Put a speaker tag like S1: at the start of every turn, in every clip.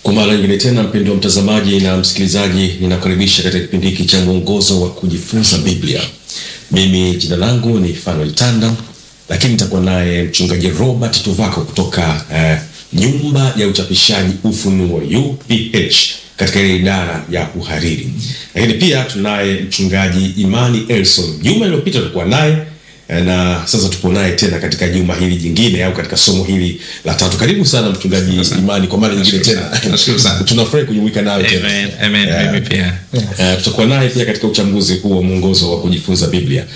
S1: Kwa mara nyingine tena, mpendo wa mtazamaji na msikilizaji, ninakaribisha katika kipindi hiki cha mwongozo wa kujifunza Biblia. Mimi jina langu ni Fanuel Tanda, lakini nitakuwa naye mchungaji Robert Tuvako kutoka eh, nyumba ya uchapishaji Ufunuo UPH katika ile idara ya uhariri, lakini pia tunaye mchungaji Imani Elson. Juma iliyopita tulikuwa naye na sasa tupo naye tena katika juma hili jingine au katika somo hili la tatu. Karibu sana mchungaji Imani kwa mara nyingine tena,
S2: Nashukuru sana.
S1: tunafurahi kujumuika nawe tena.
S2: Amen, amen,
S1: Yeah.
S2: mimi pia.
S1: Eh, tutakuwa naye pia katika uchambuzi huu wa mwongozo wa kujifunza Biblia.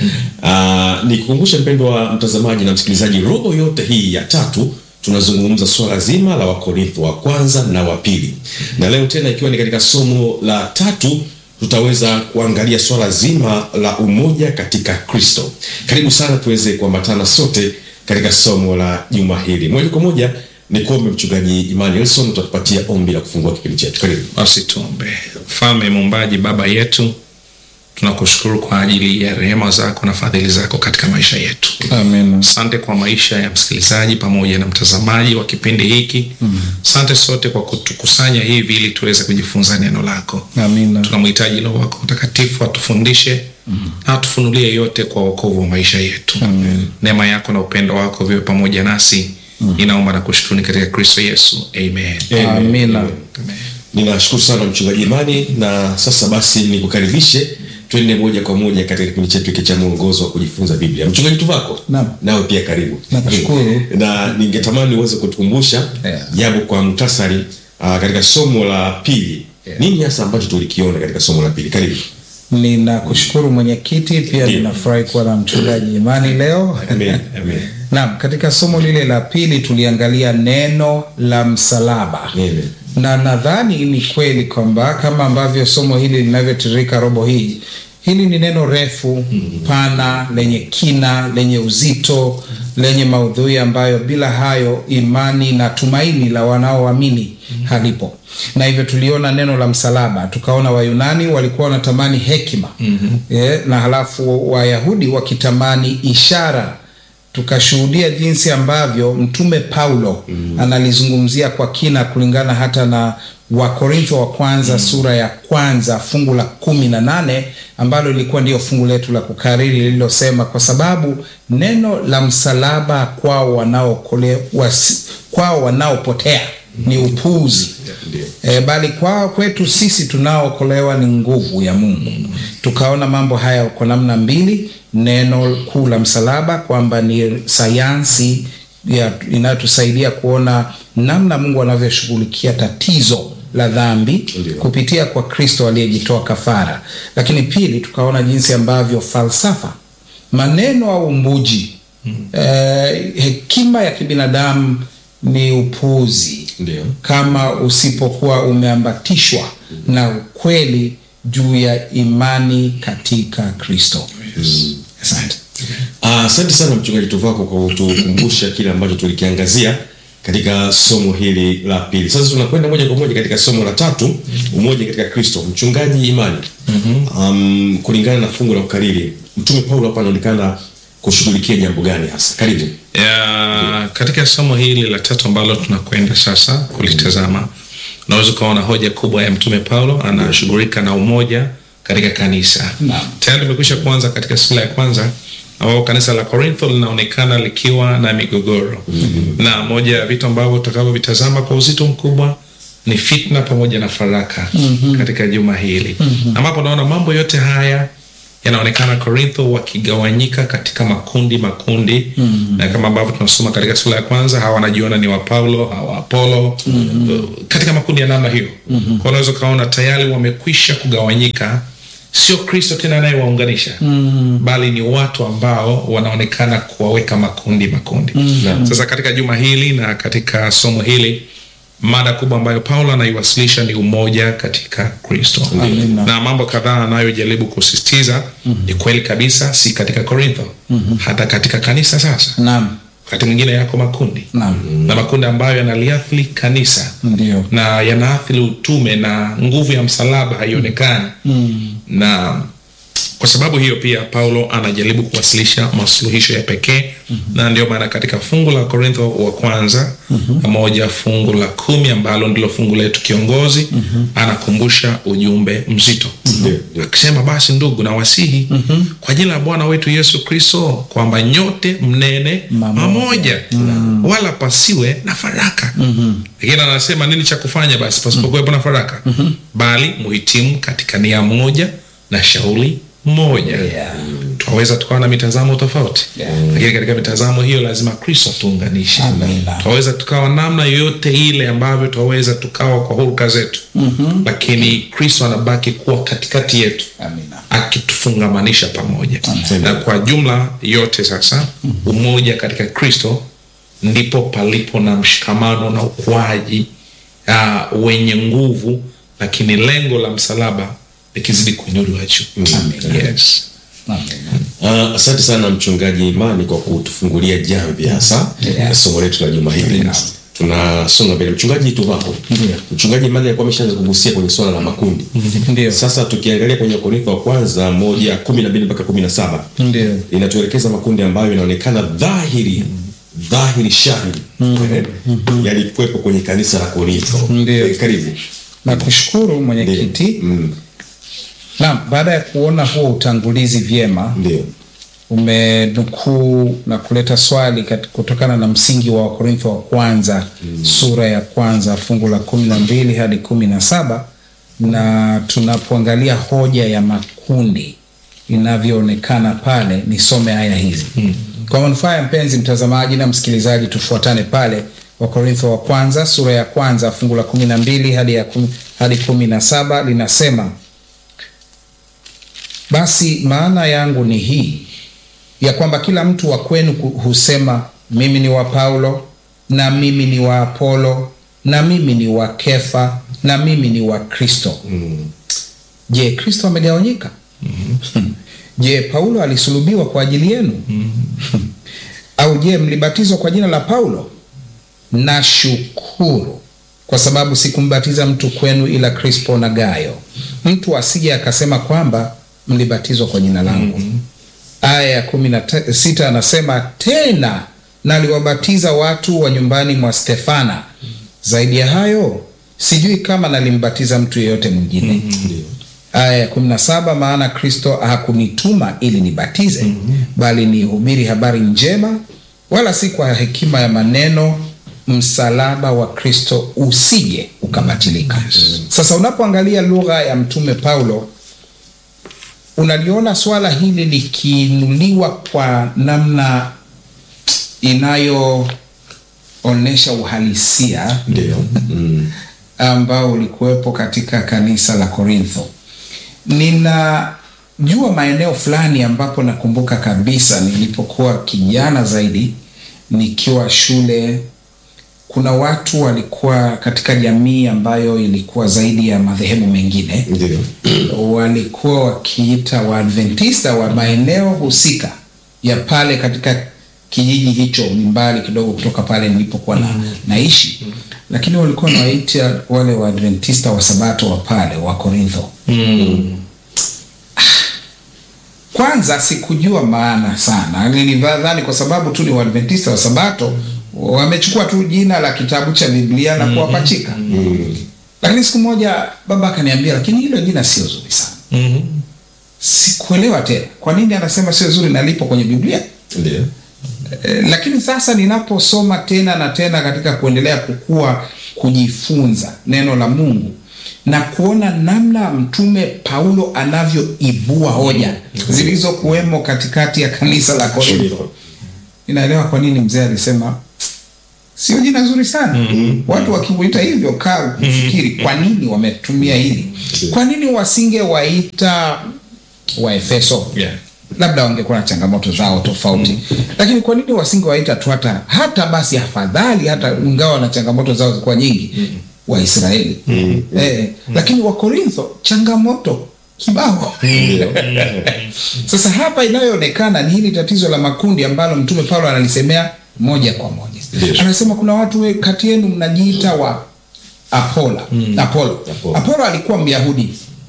S1: Uh, nikukumbushe mpendo wa mtazamaji na msikilizaji, robo yote hii ya tatu tunazungumza swala zima la Wakorintho wa kwanza na wa pili, na leo tena ikiwa ni katika somo la tatu tutaweza kuangalia swala zima la umoja katika Kristo. Karibu sana tuweze kuambatana sote katika somo la juma hili. Moja kwa moja ni kuombe mchungaji Imani Elson, utatupatia ombi la kufungua kipindi chetu. Karibu.
S2: Basi tuombe. Mfalme muumbaji, baba yetu, tunakushukuru kwa ajili ya rehema zako na fadhili zako katika maisha yetu.
S3: Amen.
S2: Asante kwa maisha ya msikilizaji pamoja na mtazamaji wa kipindi hiki. Asante sote kwa kutukusanya hivi ili tuweze kujifunza neno lako.
S3: Amina.
S2: Tunamhitaji Roho wako Mtakatifu atufundishe na atufunulie yote kwa wokovu wa maisha yetu. Neema yako na upendo wako viwe pamoja nasi. Ninaomba na kushukuru katika Kristo Yesu. Amen.
S3: Amina.
S2: Amen.
S1: Ninashukuru sana mchungaji Imani, na sasa basi nikukaribishe twende moja kwa moja katika kipindi chetu hiki cha mwongozo wa kujifunza Biblia. Mchungaji Tuvako,
S3: Naam.
S1: nawe pia karibu.
S3: Nakushukuru.
S1: na ningetamani uweze kutukumbusha
S3: Yeah.
S1: japo kwa muhtasari uh, katika somo la pili nini hasa ambacho tulikiona katika somo la pili. Karibu.
S3: Ninakushukuru mwenyekiti, pia
S1: Ndiyo.
S3: ninafurahi kuwa na mchungaji Imani leo.
S1: Amen. Amen.
S3: Naam, katika somo lile la pili tuliangalia neno la msalaba.
S1: Amen.
S3: na nadhani ni kweli kwamba kama ambavyo somo hili linavyotiririka robo hii, hili ni neno refu pana, lenye kina, lenye uzito, lenye maudhui ambayo bila hayo imani na tumaini la wanaoamini halipo. Na hivyo tuliona neno la msalaba, tukaona Wayunani walikuwa wanatamani hekima eh, na halafu Wayahudi wakitamani ishara tukashuhudia jinsi ambavyo mtume Paulo analizungumzia kwa kina kulingana hata na Wakorintho wa kwanza sura ya kwanza fungu la kumi na nane ambalo lilikuwa ndio fungu letu la kukariri lililosema, kwa sababu neno la msalaba kwao wanaokole, wasi, kwao wanaopotea ni upuuzi
S1: Ndio.
S3: E, bali kwa kwetu sisi tunaookolewa ni nguvu ya Mungu. Tukaona mambo haya kwa namna mbili, neno kuu la msalaba kwamba ni sayansi ya- inayotusaidia kuona namna Mungu anavyoshughulikia tatizo la dhambi
S1: Ndio.
S3: kupitia kwa Kristo aliyejitoa kafara. Lakini pili, tukaona jinsi ambavyo falsafa, maneno au mbuji, eh, hekima ya kibinadamu ni upuuzi
S1: Ndio.
S3: kama usipokuwa umeambatishwa na ukweli juu ya imani katika Kristo. Asante.
S1: Ah, Asante sana mchungaji Tuvako kwa kutukumbusha kile ambacho tulikiangazia katika somo hili la pili. Sasa tunakwenda moja kwa moja katika somo la tatu, umoja katika Kristo. Mchungaji Imani, um, kulingana na fungu la ukariri, mtume Paulo hapa anaonekana kushughulikia jambo gani hasa? Karibu.
S2: ya, katika somo hili la tatu ambalo tunakwenda sasa kulitazama unaweza ukaona hoja kubwa ya mtume paulo anashughulika na umoja katika kanisa tayari limekwisha kuanza katika sura ya kwanza ambapo kanisa la korintho linaonekana likiwa na migogoro na moja ya vitu ambavyo tutakavyovitazama kwa uzito mkubwa ni fitna pamoja na faraka katika juma hili ambapo naona mambo yote haya yanaonekana korintho wakigawanyika katika makundi makundi na kama ambavyo tunasoma katika sura ya kwanza hawa wanajiona ni wa paulo hawa apolo katika makundi ya namna hiyo kwa unaweza ukaona tayari wamekwisha kugawanyika sio kristo tena anayewaunganisha bali ni watu ambao wanaonekana kuwaweka makundi makundi sasa katika juma hili na katika somo hili mada kubwa ambayo paulo anaiwasilisha ni umoja katika kristo
S3: Amina.
S2: na mambo kadhaa anayojaribu kusisitiza ni kweli kabisa si katika korintho hata katika kanisa sasa
S3: Naam,
S2: wakati mwingine yako makundi
S3: naam,
S2: na makundi ambayo yanaliathiri kanisa
S3: ndio.
S2: na yanaathiri utume na nguvu ya msalaba haionekani na kwa sababu hiyo pia paulo anajaribu kuwasilisha masuluhisho ya pekee na ndio maana katika fungu la korintho wa kwanza moja fungu la kumi ambalo ndilo fungu letu kiongozi anakumbusha ujumbe mzito
S1: Ndio.
S2: akisema basi ndugu na wasihi kwa jina la bwana wetu yesu kristo kwamba nyote mnene
S3: Mamoja.
S2: mamoja wala pasiwe na faraka lakini anasema nini cha kufanya basi pasipokuwepo na faraka bali muhitimu katika nia moja na shauri moja
S3: Yeah.
S2: twaweza tukawa na mitazamo tofauti
S3: Yeah.
S2: lakini katika mitazamo hiyo lazima kristo tuunganishe
S3: Amina.
S2: twaweza tukawa namna yoyote ile ambavyo twaweza tukawa kwa huruka zetu mm-hmm. lakini kristo anabaki kuwa katikati yetu
S3: Amina.
S2: akitufungamanisha pamoja
S1: Amen.
S2: na kwa jumla yote sasa umoja katika kristo ndipo palipo na mshikamano na ukuaji uh, wenye nguvu lakini lengo la msalaba likizidi kuinuliwa juu yes.
S3: Amina.
S1: Uh, asante sana mchungaji Imani kwa kutufungulia jamvi hasa
S3: Yeah.
S1: somo letu la juma hili.
S3: Yeah.
S1: Tunasonga mbele. Mchungaji tu hapo. Mchungaji Imani alikuwa ameshaanza kugusia kwenye swala la makundi.
S3: Ndio.
S1: Sasa tukiangalia kwenye Korintho wa kwanza moja kumi na mbili mpaka kumi na saba
S3: Ndio.
S1: inatuelekeza makundi ambayo inaonekana dhahiri dhahiri shahiri eh, yalikuwepo kwenye kanisa la Korintho.
S3: Ndio.
S1: Eh, Karibu.
S3: Nakushukuru mwenyekiti.
S1: Mm,
S3: Naam, baada ya kuona huo utangulizi vyema,
S1: Ndio.
S3: umenukuu na kuleta swali kat- kutokana na msingi wa Wakorintho wa kwanza sura ya kwanza fungu la kumi na mbili hadi kumi na saba na tunapoangalia hoja ya makundi inavyoonekana pale, nisome aya hizi kwa manufaa ya mpenzi mtazamaji na msikilizaji, tufuatane pale Wakorintho wa kwanza sura ya kwanza fungu la kumi na mbili hadi ya kumi, hadi kumi na saba linasema basi maana yangu ni hii ya kwamba kila mtu wa kwenu ku- husema mimi ni wa Paulo na mimi ni wa Apolo na mimi ni wa Kefa na mimi ni wa Kristo. Je, Kristo amegawanyika? Je, Paulo alisulubiwa kwa ajili yenu? Au je, mlibatizwa kwa jina la Paulo? Nashukuru kwa sababu sikumbatiza mtu kwenu ila Krispo na Gayo, mtu asije akasema kwamba mlibatizwa kwa jina langu. Aya ya kumi na te- sita anasema tena, naliwabatiza watu wa nyumbani mwa Stefana. Zaidi ya hayo sijui kama nalimbatiza mtu yeyote mwingine. Aya ya kumi na saba maana Kristo hakunituma ili nibatize, bali nihubiri habari njema, wala si kwa hekima ya maneno, msalaba wa Kristo usije ukabatilika. Sasa unapoangalia lugha ya mtume Paulo unaliona swala hili likiinuliwa kwa namna inayoonyesha uhalisia
S1: Ndio. Mm.
S3: ambao ulikuwepo katika kanisa la Korintho. Ninajua maeneo fulani ambapo nakumbuka kabisa nilipokuwa kijana zaidi nikiwa shule, kuna watu walikuwa katika jamii ambayo ilikuwa zaidi ya madhehebu mengine
S1: Ndio.
S3: walikuwa wakiita Waadventista wa maeneo husika ya pale katika kijiji hicho, ni mbali kidogo kutoka pale nilipokuwa na, naishi, lakini walikuwa wanawaita wale Waadventista wa Sabato wa pale wa Korintho. Kwanza sikujua maana sana, nilidhani kwa sababu tu ni Waadventista wa Sabato wamechukua tu jina la kitabu cha Biblia na kuwapachika. Lakini siku moja baba akaniambia, lakini hilo jina sio zuri sana.
S2: Mhm.
S3: Sikuelewa tena kwa nini anasema sio zuri na lipo kwenye Biblia.
S1: Ndio.
S3: E, lakini sasa ninaposoma tena na tena katika kuendelea kukua, kujifunza neno la Mungu na kuona namna mtume Paulo anavyoibua hoja zilizokuwemo katikati ya kanisa la Korintho, ninaelewa kwa nini mzee alisema sio jina zuri sana. Watu wakikuita hivyo, kaa kufikiri kwa nini wametumia hili. Kwa nini wasingewaita Waefeso?
S2: Yeah.
S3: labda wangekuwa na changamoto zao tofauti lakini kwa nini wasingewaita tu hata hata basi afadhali hata ingawa na changamoto zao zilikuwa nyingi waisraeli eh, lakini wakorintho changamoto kibao sasa hapa inayoonekana ni hili tatizo la makundi ambalo mtume paulo analisemea moja kwa moja
S1: Ndiyo.
S3: anasema kuna watu we- kati yenu mnajiita wa apola apolo
S1: Apolo.
S3: apolo alikuwa myahudi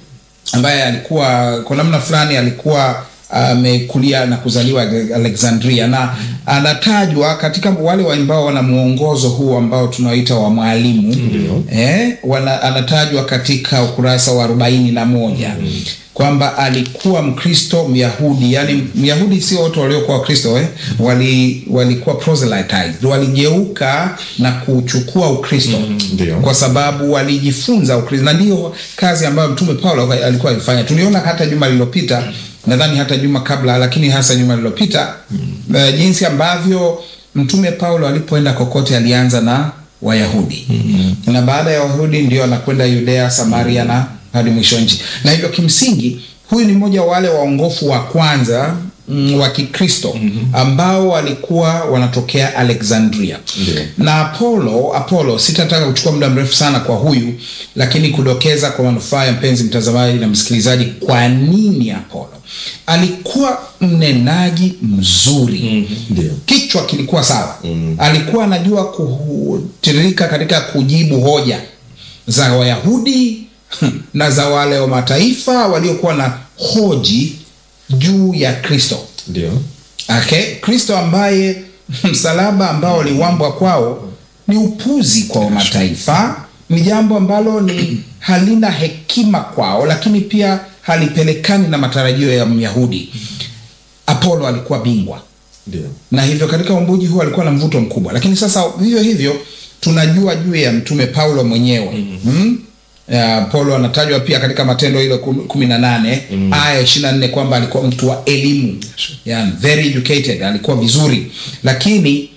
S3: ambaye alikuwa kwa namna fulani alikuwa amekulia na kuzaliwa Alexandria na anatajwa katika wale ambao wana mwongozo huu ambao tunaoita wa mwalimu eh, wana, anatajwa katika ukurasa wa arobaini na moja kwamba alikuwa Mkristo Myahudi, yani Myahudi sio wote waliokuwa Wakristo eh? wali walikuwa proselytized, waligeuka na kuchukua Ukristo
S1: ndio.
S3: kwa sababu walijifunza Ukristo, na ndiyo kazi ambayo Mtume Paulo alikuwa alifanya. Tuliona hata juma lililopita, nadhani hata juma kabla, lakini hasa juma lililopita eh, jinsi ambavyo Mtume Paulo alipoenda kokote alianza na Wayahudi na baada ya Wayahudi ndio anakwenda Yudea, Samaria na hadi mwisho nchi. Na hivyo kimsingi huyu ni mmoja wa wale waongofu wa kwanza mm, wa Kikristo ambao walikuwa wanatokea Alexandria
S1: Ndio.
S3: na Apollo Apollo, sitataka kuchukua muda mrefu sana kwa huyu, lakini kudokeza kwa manufaa ya mpenzi mtazamaji na msikilizaji, kwa nini Apollo alikuwa mnenaji mzuri
S1: Ndio.
S3: kichwa kilikuwa sawa alikuwa anajua kutiririka katika kujibu hoja za Wayahudi na za wale wa mataifa waliokuwa na hoji juu ya Kristo.
S1: Ndio.
S3: Okay? Kristo ambaye msalaba ambao uliwambwa kwao ni upuzi kwa wa mataifa, ni jambo ambalo ni halina hekima kwao, lakini pia halipelekani na matarajio ya Myahudi. Apollo alikuwa bingwa
S1: Ndio.
S3: na hivyo katika umbuji huu alikuwa na mvuto mkubwa, lakini sasa vivyo hivyo tunajua juu ya mtume Paulo mwenyewe mm Ya, Paulo anatajwa pia katika Matendo ile kum- kumi na nane aya ishirini na nne kwamba alikuwa mtu wa elimu yani, very educated, alikuwa vizuri, lakini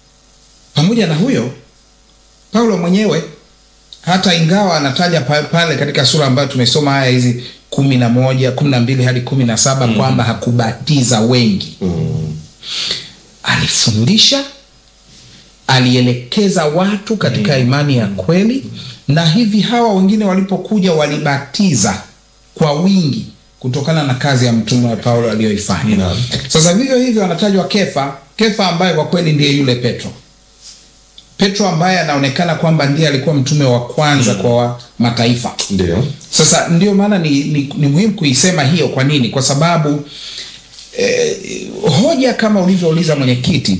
S3: pamoja na huyo Paulo mwenyewe hata ingawa anataja pa- pale katika sura ambayo tumesoma aya hizi kumi na moja kumi na mbili hadi kumi na saba kwamba hakubatiza wengi alifundisha alielekeza watu katika imani ya kweli na hivi hawa wengine walipokuja walibatiza kwa wingi kutokana na kazi ya mtume wa paulo aliyoifanya
S1: Naam.
S3: sasa vivyo hivyo anatajwa kefa kefa ambaye kwa kweli ndiye yule petro petro ambaye anaonekana kwamba ndiye alikuwa mtume wa kwanza kwa wa mataifa
S1: Ndio.
S3: sasa ndio maana ni, ni, ni muhimu kuisema hiyo. Kwa nini? Kwa sababu eh, hoja kama ulivyouliza mwenyekiti,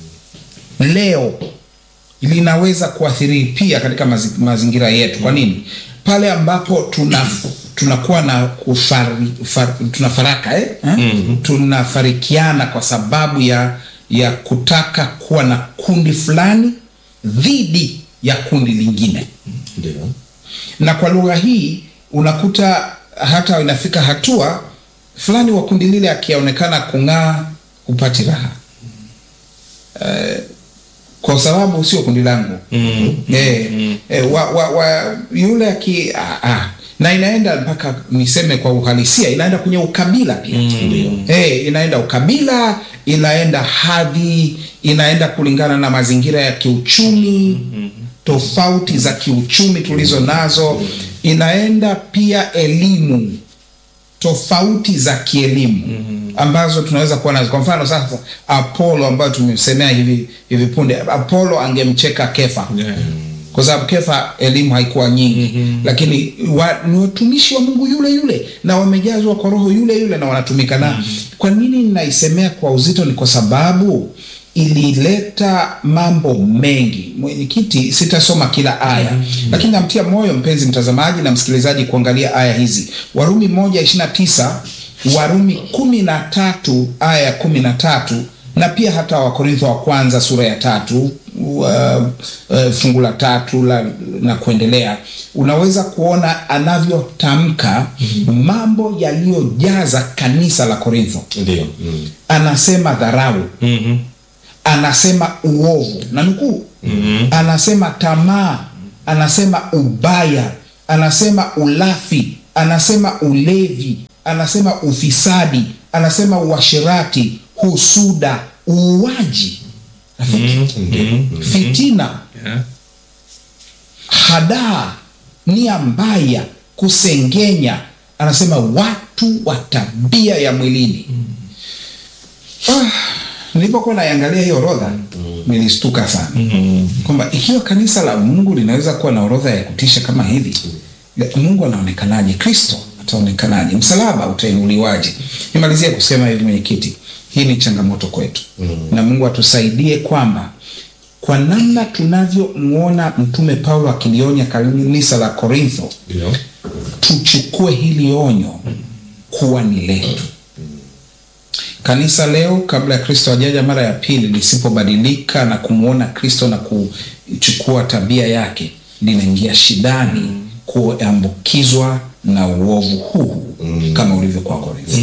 S3: leo linaweza kuathiri pia katika mazi, mazingira yetu. Kwa nini? Pale ambapo tuna tunakuwa na kufari, far, tunafaraka eh? eh? tunafarikiana kwa sababu ya ya kutaka kuwa na kundi fulani dhidi ya kundi lingine
S1: Ndio.
S3: na kwa lugha hii unakuta hata inafika hatua fulani wa kundi lile akionekana kung'aa hupati raha eh, kwa sababu sio kundi langu
S2: Mm.
S3: eh, eh, wa, wa, wa, yule aki ah, ah. na inaenda mpaka niseme kwa uhalisia inaenda kwenye ukabila pia eh, inaenda ukabila inaenda hadhi inaenda kulingana na mazingira ya kiuchumi tofauti za kiuchumi tulizo nazo inaenda pia elimu tofauti za kielimu ambazo tunaweza kuwa nazo. Kwa mfano sasa, Apollo ambayo tumemsemea hivi hivi punde, Apollo angemcheka Kefa
S2: Yeah.
S3: kwa sababu Kefa elimu haikuwa nyingi lakini wa, ni watumishi wa Mungu yule yule na wamejazwa kwa roho yule yule na wanatumika na kwa nini ninaisemea kwa uzito? Ni kwa sababu ilileta mambo mengi. Mwenyekiti, sitasoma kila aya lakini namtia moyo mpenzi mtazamaji na msikilizaji kuangalia aya hizi, Warumi moja ishirini na tisa Warumi kumi na tatu aya ya kumi na tatu na pia hata Wakorintho wa kwanza sura ya tatu uh, uh, fungu la tatu la, na kuendelea, unaweza kuona anavyotamka mambo yaliyojaza kanisa la Korintho.
S1: Ndio. Mm.
S3: Anasema dharau,
S2: Mhm.
S3: anasema uovu na nukuu, anasema tamaa, anasema ubaya, anasema ulafi, anasema ulevi, anasema ufisadi, anasema uasherati, husuda, uuaji, rafiki, fitina,
S2: Yeah.
S3: hadaa, nia mbaya, kusengenya, anasema watu wa tabia ya mwilini. Ah, nilipokuwa naiangalia hiyo orodha nilistuka sana kwamba ikiwa kanisa la Mungu linaweza kuwa na orodha ya kutisha kama hivi, Mungu anaonekanaje? Kristo ataonekanaje msalaba utainuliwaje nimalizia kusema hivi mwenyekiti hii ni changamoto kwetu na mungu atusaidie kwamba kwa namna tunavyomwona mtume paulo akilionya kanisa la korintho
S1: Ndio.
S3: tuchukue hili onyo kuwa ni letu kanisa leo kabla ya kristo ajaja mara ya pili lisipobadilika na kumwona kristo na kuchukua tabia yake linaingia shidani kuambukizwa na uovu huu kama ulivyokuwa korintho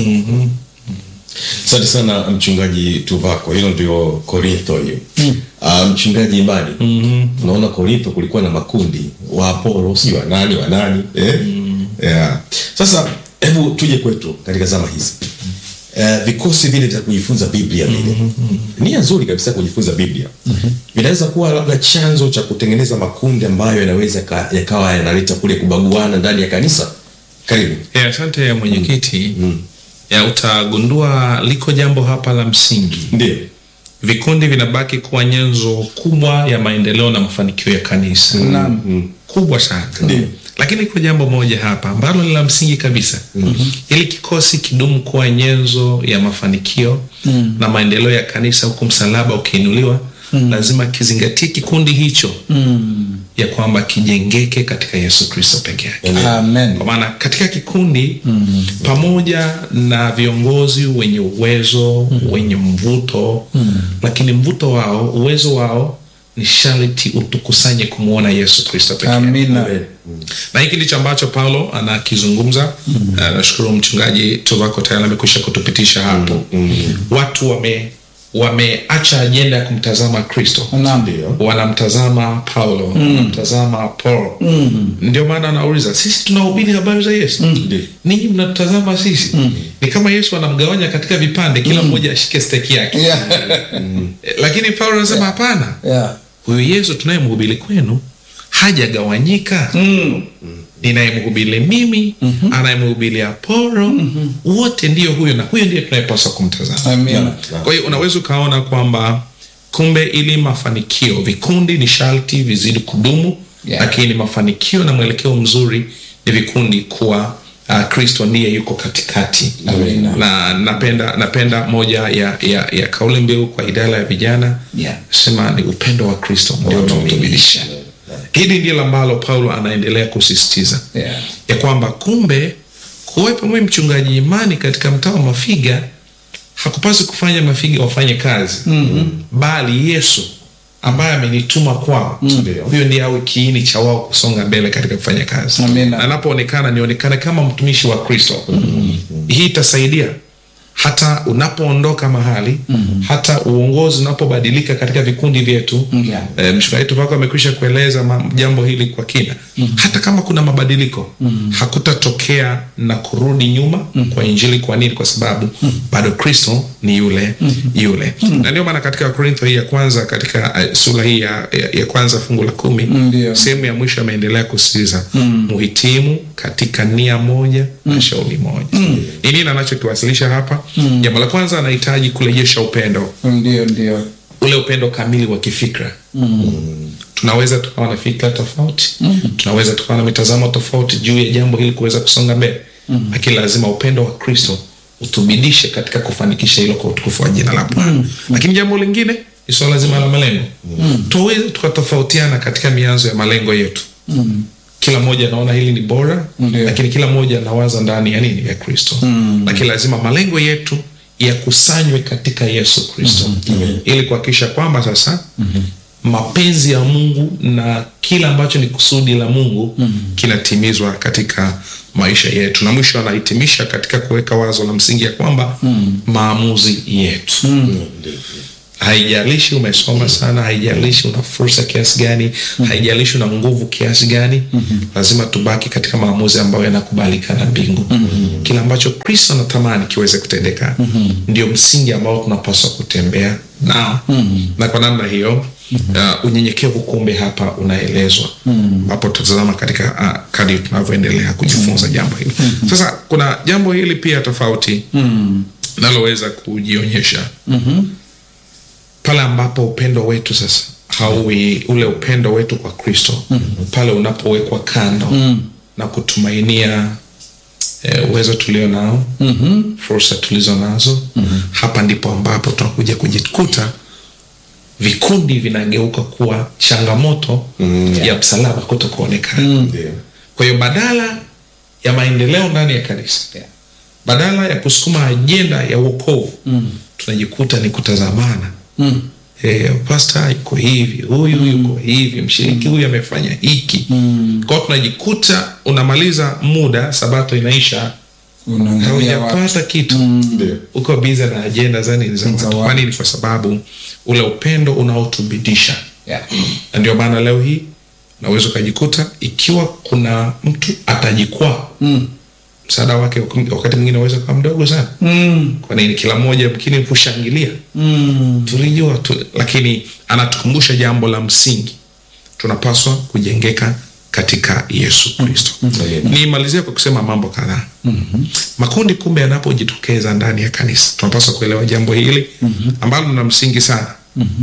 S1: asante sana mchungaji tuvako hilo ndio korintho hiyo Ah, mchungaji imani unaona korintho kulikuwa na makundi wa apolo si wanani wanani eh? yeah. sasa hebu tuje kwetu katika zama hizi Uh, vikosi vile vya kujifunza biblia vile nia nzuri kabisa kujifunza biblia vinaweza kuwa labda chanzo cha kutengeneza makundi ambayo yanaweza ka- yakawa yanaleta kule kubaguana ndani ya kanisa karibu
S2: Eh, asante mwenyekiti ya utagundua liko jambo hapa la msingi
S1: ndio
S2: vikundi vinabaki kuwa nyenzo kubwa ya maendeleo na mafanikio ya kanisa
S3: Naam.
S2: kubwa sana lakini iko jambo moja hapa ambalo ni la msingi kabisa ili kikosi kidumu kuwa nyenzo ya mafanikio na maendeleo ya kanisa huku msalaba ukiinuliwa lazima kizingatie kikundi hicho ya kwamba kijengeke katika yesu kristo peke yake
S3: amen
S2: kwa maana katika kikundi mm. pamoja na viongozi wenye uwezo mm. wenye mvuto mm. lakini mvuto wao uwezo wao ni sharti utukusanye kumwona yesu kristo pekee
S3: amina
S2: na hiki ndicho ambacho paulo anakizungumza mm. nashukuru mchungaji tuvako tayari amekwisha kutupitisha hapo mm. watu wame wameacha ajenda ya kumtazama kristo
S3: Naam.
S2: wanamtazama paulo wanamtazama paul ndio maana anauliza sisi tunahubiri habari za yesu
S1: Ndiyo.
S2: ninyi mnatutazama sisi ni kama yesu anamgawanya katika vipande kila mmoja ashike steki yake
S3: Yeah.
S2: Eh, lakini paulo anasema hapana
S3: Yeah.
S2: huyu yesu tunayemhubiri kwenu hajagawanyika ninayemhubiri mimi anayemhubiri apolo wote ndiyo huyo na huyo ndiye tunayepaswa kumtazama
S3: Amina.
S2: kwa hiyo unaweza ukaona kwamba kumbe ili mafanikio vikundi ni sharti vizidi kudumu
S3: Yeah.
S2: lakini mafanikio na mwelekeo mzuri ni vikundi kuwa uh, kristo ndiye yuko katikati
S3: Amina.
S2: na napenda napenda moja ya, ya, ya kauli mbiu kwa idara ya vijana
S3: Yeah.
S2: sema ni upendo wa kristo ndio unaotumilisha hili ndilo ambalo paulo anaendelea kusisitiza
S3: Yeah.
S2: ya kwamba kumbe kuwepo mwe mchungaji imani katika mtaa wa mafiga hakupaswi kufanya mafiga wafanye kazi mm-hmm. bali yesu ambaye amenituma kwao
S1: Ndio.
S2: huyo ndiye awe kiini cha wao kusonga mbele katika kufanya kazi
S3: Amina.
S2: na anapoonekana nionekane kama mtumishi wa kristo mm-hmm. hii itasaidia hata unapoondoka mahali mm-hmm. hata uongozi unapobadilika katika vikundi vyetu
S3: Yeah.
S2: e, mshikaji wetu wako amekwisha kueleza ma- jambo hili kwa kina mm-hmm. hata kama kuna mabadiliko mm-hmm. hakutatokea na kurudi nyuma mm-hmm. kwa injili kwa nini kwa sababu mm-hmm. bado kristo ni yule mm-hmm. yule mm-hmm. na ndio maana katika korintho hii ya kwanza katika uh, sura hii ya, ya, ya kwanza fungu la kumi
S3: Ndio.
S2: sehemu ya mwisho ameendelea kusisitiza mm. muhitimu katika nia moja mm. na shauri moja mm. ni nini anachokiwasilisha hapa mm. jambo la kwanza anahitaji kurejesha upendo
S3: ndio ndio
S2: ule upendo kamili wa kifikra mm. tunaweza tukawa na fikra tofauti mm. tunaweza tukawa na mitazamo tofauti juu ya jambo hili kuweza kusonga mbele mm. lakini lazima upendo wa kristo utubidishe katika kufanikisha hilo kwa utukufu wa jina la bwana mm. lakini jambo lingine ni swala zima la malengo mm. tuweze tukatofautiana katika mianzo ya malengo yetu mm kila mmoja anaona hili ni bora
S3: Ndio.
S2: lakini kila mmoja anawaza ndani ya nini ya kristo mm. lakini lazima malengo yetu yakusanywe katika yesu kristo mm-hmm. ili kuhakikisha kwamba sasa mm-hmm. mapenzi ya mungu na kila ambacho ni kusudi la mungu mm-hmm. kinatimizwa katika maisha yetu na mwisho anahitimisha katika kuweka wazo la msingi ya kwamba mm-hmm. maamuzi yetu mm-hmm haijalishi umesoma sana haijalishi una fursa kiasi gani mm-hmm. haijalishi una nguvu kiasi gani mm-hmm. lazima tubaki katika maamuzi ambayo yanakubalika na mbingu mm-hmm. kile ambacho kristo anatamani kiweze kutendeka mm-hmm. ndio msingi ambao tunapaswa kutembea nao mm-hmm. na kwa namna hiyo uh, unyenyekevu kumbe hapa unaelezwa ambapo mm-hmm. tutazama katika uh, kadi tunavyoendelea kujifunza jambo hili mm-hmm. sasa kuna jambo hili pia tofauti mm-hmm. naloweza kujionyesha mm-hmm pale ambapo upendo wetu sasa hauwi ule upendo wetu kwa kristo mm-hmm. pale unapowekwa kando mm. na kutumainia eh, uwezo tulio nao
S3: Mhm.
S2: fursa tulizo nazo hapa ndipo ambapo tunakuja kujikuta vikundi vinageuka kuwa changamoto ya msalaba kuto kuonekana
S1: Ndio.
S2: kwa hiyo badala ya maendeleo ndani ya kanisa
S3: Yeah.
S2: badala ya kusukuma ajenda ya uokovu tunajikuta ni kutazamana
S3: Mm.
S2: Eh, pasta yuko hivi huyu yuko hivi mshiriki huyu amefanya hiki kwao tunajikuta unamaliza muda sabato inaisha
S3: Unaangalia wapi?
S2: haujapata kitu
S1: Ndio.
S2: uko biza na ajenda za nini za
S3: Za
S2: watu.
S3: watu.
S2: kwa nini kwa sababu ule upendo unaotubidisha
S3: Yeah.
S2: na ndio maana leo hii naweza ukajikuta ikiwa kuna mtu atajikwaa
S3: Mm.
S2: msaada wake wakati mwingine unaweza kuwa mdogo sana
S3: Mm.
S2: kwa nini kila mmoja mkini kushangilia
S3: Mm.
S2: tulijua tu, lakini anatukumbusha jambo la msingi tunapaswa kujengeka katika yesu kristo nimalizie kwa kusema mambo kadhaa makundi kumbe yanapojitokeza ndani ya kanisa tunapaswa kuelewa jambo hili ambalo lina msingi sana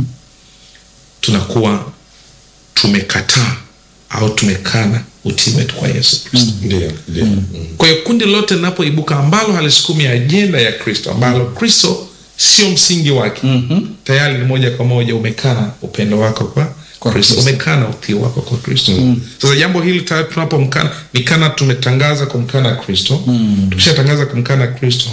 S2: tunakuwa tumekataa au tumekana utii wetu kwa yesu kristo
S1: Ndio. Ndio. Mm.
S2: kwa hiyo kundi lote linapoibuka ambalo halisukumi ajenda ya kristo ambalo kristo sio msingi wake mm-hmm. tayari ni moja kwa moja umekana upendo wako kwa
S3: Kwa
S2: kristo
S3: Kristo.
S2: umekana utii wako kwa kristo mm. sasa jambo hili tayari tunapomkana ni kana tumetangaza kumkana kristo mm. tukishatangaza kumkana kristo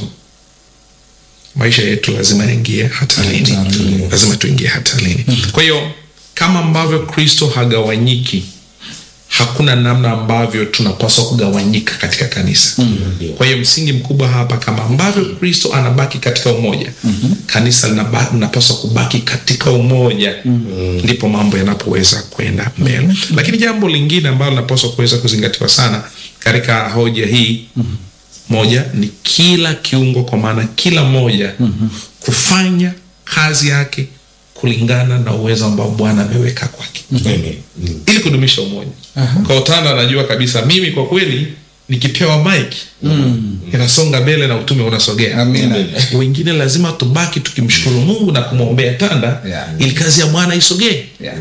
S2: maisha yetu lazima yaingie hatarini
S3: Hatarini.
S2: lazima tuingie hatarini kwa hiyo kama ambavyo kristo hagawanyiki hakuna namna ambavyo tunapaswa kugawanyika katika kanisa mm-hmm. kwa hiyo msingi mkubwa hapa kama ambavyo kristo anabaki katika umoja mm-hmm. kanisa linaba- linapaswa kubaki katika umoja mm-hmm. ndipo mambo yanapoweza kwenda mbele mm-hmm. lakini jambo lingine ambalo linapaswa kuweza kuzingatiwa sana katika hoja hii mm-hmm. moja ni kila kiungo kwa maana kila moja mm-hmm. kufanya kazi yake kulingana na uwezo ambao bwana ameweka kwake
S1: Amen. Mm.
S2: ili kudumisha umoja
S3: Aha.
S2: kwa utanda anajua kabisa mimi kwa kweli nikipewa mike mm. inasonga mbele na utume unasogea
S3: Amina.
S2: wengine lazima tubaki tukimshukuru mungu na kumwombea tanda
S3: Yeah.
S2: ili kazi ya bwana isogee
S3: Yeah.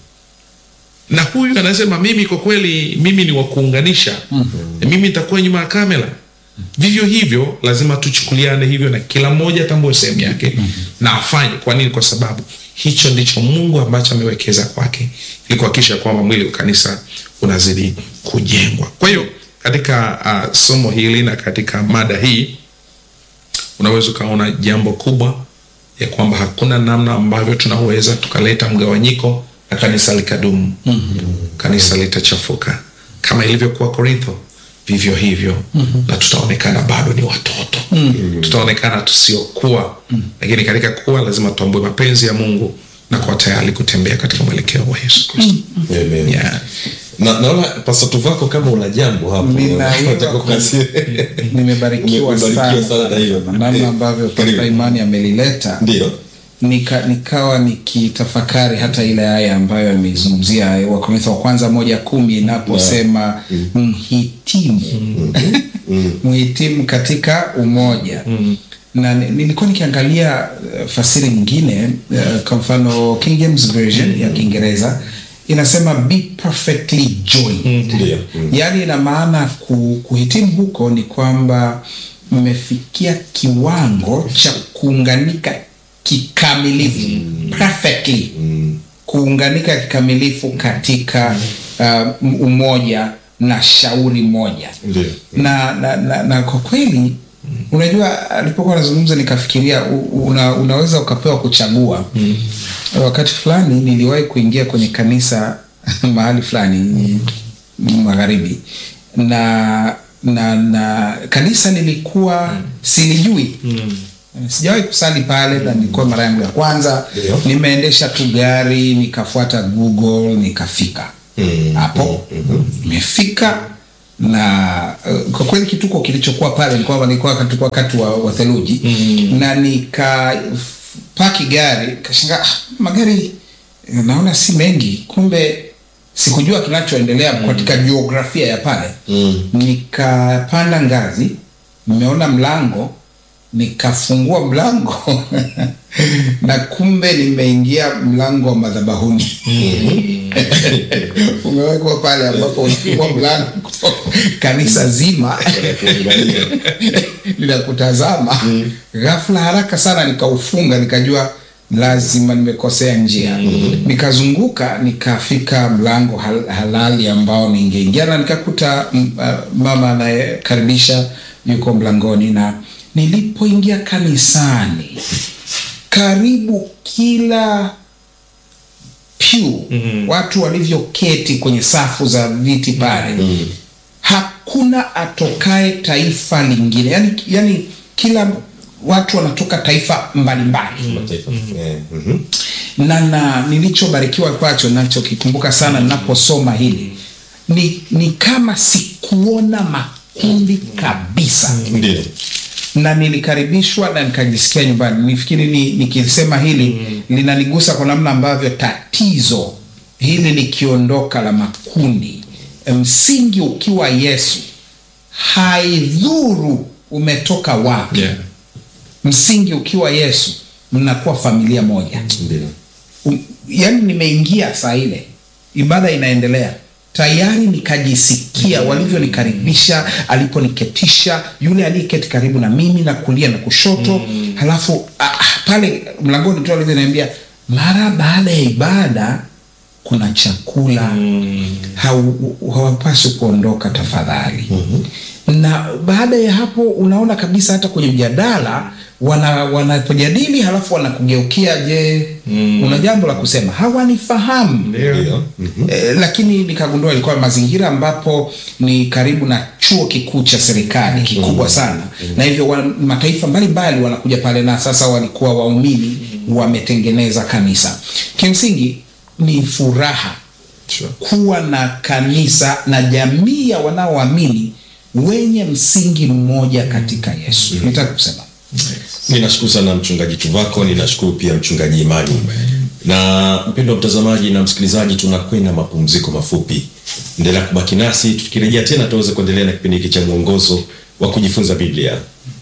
S2: na huyu anasema mimi kwa kweli mimi ni wa kuunganisha mm-hmm. mimi nitakuwa nyuma ya kamera vivyo hivyo lazima tuchukuliane hivyo na kila mmoja atambue sehemu yake mm-hmm. na afanye kwa nini kwa sababu hicho ndicho mungu ambacho amewekeza kwake ili kuhakikisha kwamba mwili wa kanisa unazidi kujengwa kwa hiyo katika uh, somo hili na katika mada hii unaweza ukaona jambo kubwa ya kwamba hakuna namna ambavyo tunaweza tukaleta mgawanyiko na kanisa likadumu mm-hmm. kanisa litachafuka kama ilivyokuwa korintho vivyo hivyo mm-hmm. na tutaonekana bado ni watoto mm-hmm. tutaonekana tusiokuwa mm-hmm. lakini katika kuwa lazima tutambue mapenzi ya mungu na kuwa tayari kutembea katika mwelekeo wa yesu kristo mm-hmm.
S1: Amen.
S2: yeah.
S1: Na, naona Pastor Tuvako kama una jambo hapo.
S3: Nina-
S1: Unataka kukasia.
S3: nimebarikiwa
S1: Umebarikiwa
S3: sana,
S1: sana na hilo.
S3: na namna ambavyo
S1: Karibu.
S3: Pasta Imani amelileta
S1: Ndio.
S3: nika, nikawa nikitafakari hata ile aya ambayo ameizungumzia Wakorintho wa kwanza moja kumi inaposema mhitimu mhitimu katika umoja na ni- nilikuwa nikiangalia uh, fasiri nyingine uh, kwa mfano King James Version ya Kiingereza inasema be perfectly joined
S1: Ndio. Mm.
S3: yaani ina maana ku, kuhitimu huko ni kwamba mmefikia kiwango cha kuunganika kikamilifu perfectly kuunganika kikamilifu katika uh, umoja na shauri moja
S1: Ndio.
S3: na, na, na, na kwa kweli unajua alipokuwa anazungumza nikafikiria u- una, unaweza ukapewa kuchagua mm. wakati fulani niliwahi kuingia kwenye kanisa mahali fulani magharibi na na na kanisa nilikuwa mm. silijui mm sijawahi kusali pale na nilikuwa mara yangu ya kwanza
S1: Ndio.
S3: nimeendesha tu gari nikafuata google nikafika
S1: Mm.
S3: hapo nimefika na uh, kwa kweli kituko kilichokuwa pale ni kwamba nilikuwa katika wakati wa, wa theluji mm. na nika f- paki gari kashangaa ah, magari eh, naona si mengi kumbe sikujua kinachoendelea mm. katika jiografia ya pale
S1: Mm.
S3: nikapanda ngazi nimeona mlango nikafungua mlango na kumbe nimeingia mlango wa madhabahuni umewekwa pale ambapo unafungua mlango kanisa zima linakutazama ghafla haraka sana nikaufunga nikajua lazima nimekosea njia nikazunguka nikafika mlango hal, halali ambao ningeingia na nikakuta m- uh, mama anayekaribisha yuko mlangoni na nilipoingia kanisani karibu kila pew mm-hmm. watu walivyoketi kwenye safu za viti pale mm-hmm. hakuna atokae taifa lingine yani, yani kila watu wanatoka taifa mbalimbali mm-hmm.
S1: Mataifa. Eh, mhm.
S3: na, na nilichobarikiwa kwacho nachokikumbuka sana ninaposoma hili ni, ni kama sikuona makundi kabisa
S1: Ndio.
S3: na nilikaribishwa na nikajisikia nyumbani nifikiri ni, nikisema hili mm. linanigusa kwa namna ambavyo tatizo hili likiondoka la makundi msingi ukiwa yesu haidhuru umetoka wapi
S2: Yeah.
S3: msingi ukiwa yesu mnakuwa familia moja
S1: Ndio.
S3: um, yani nimeingia saa ile ibada inaendelea tayari nikajisikia walivyonikaribisha aliponiketisha yule aliyeketi karibu na mimi na kulia na kushoto mm. halafu ah, ah, pale mlangoni tu alivyoniambia mara baada ya ibada kuna chakula mm. hawapaswi kuondoka tafadhali mm-hmm. na baada ya hapo unaona kabisa hata kwenye mjadala wana wanapojadili halafu wanakugeukia je mm. una jambo la kusema hawanifahamu
S1: Ndio. Mhm.
S3: Eh, lakini nikagundua ilikuwa mazingira ambapo ni karibu na chuo kikuu cha serikali kikubwa sana na hivyo wa, mataifa mbalimbali wanakuja pale na sasa walikuwa waumini wametengeneza kanisa kimsingi ni furaha
S2: Sure.
S3: kuwa na kanisa na jamii ya wanaoamini wenye msingi mmoja katika yesu nitaka kusema
S1: ninashukuru sana mchungaji tuvako ninashukuru pia mchungaji imani na mpendo wa mtazamaji na msikilizaji tunakwenda mapumziko mafupi endelea kubaki nasi tukirejea tena tuweze kuendelea na kipindi hiki cha mwongozo wa kujifunza biblia